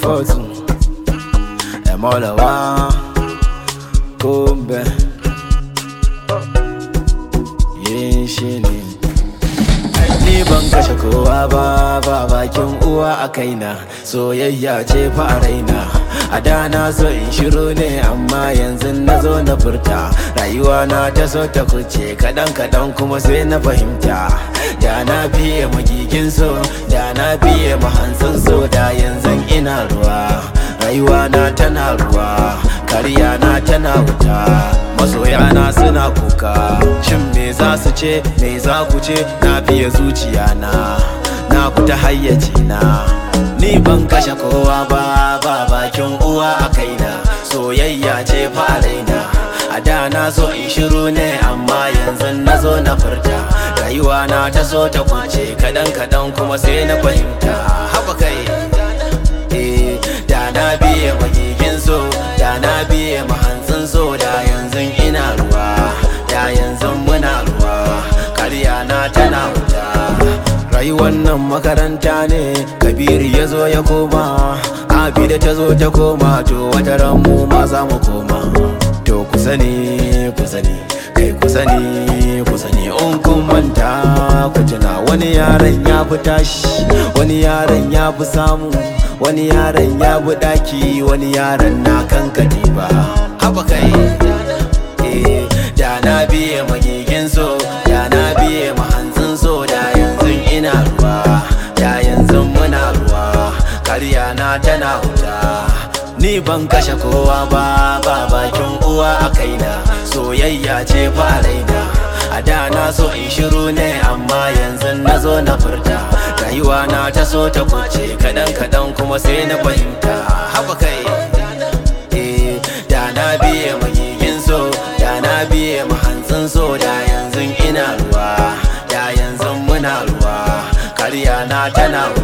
fotu emolawa kumbe yin shi ne ni ban kashe kowa ba ba bakin uwa a kaina soyayya ce fa a raina a da na so in shiru ne amma yanzu na zo na furta rayuwa na ta so ta kuce kadan kadan kuma sai na fahimta da na biye magigin so da na biye mahansan so da yanzu ina ruwa rayuwa na tana ruwa kariya na tana wuta masoya na suna kuka shin me za su ce me za ku ce na biye zuciya na na fita hayyaci na ni ban kashe kowa ba ba bakin uwa a kaina soyayya ce fa a raina a da na so in shiru ne amma yanzu na zo na furta rayuwa na ta so ta kuce kadan kadan kuma sai na fahimta haba kai eh da na biye magigin so da na biye mahantsin so da yanzu ina ruwa da yanzu muna ruwa karya na tana wuta rayuwar nan makaranta ne kabiru ya zo ya koma abida ta zo ta koma to wata ran mu ma za mu koma to ku sani ku sani kai ku sani ku sani in kun manta ku tuna wani yaron ya fi tashi wani yaron ya fi samu wani yaron ya bi daki wani yaron na kan katiba haba kai eh da na biye magigin so da na biye mahanzin so da yanzu ina ruwa da yanzu muna ruwa karya na tana wuta ni ban kashe kowa ba ba bakin uwa a kaina soyayya ce fa raina a da na so in shiru ne amma yanzu na zo na furta rayuwa na ta so ta kuce kadan kadan kuma sai na fahimta haba kai eh da na biye magigin so da na biye mahantsin so da yanzu ina ruwa da yanzu muna ruwa karya na tana ruwa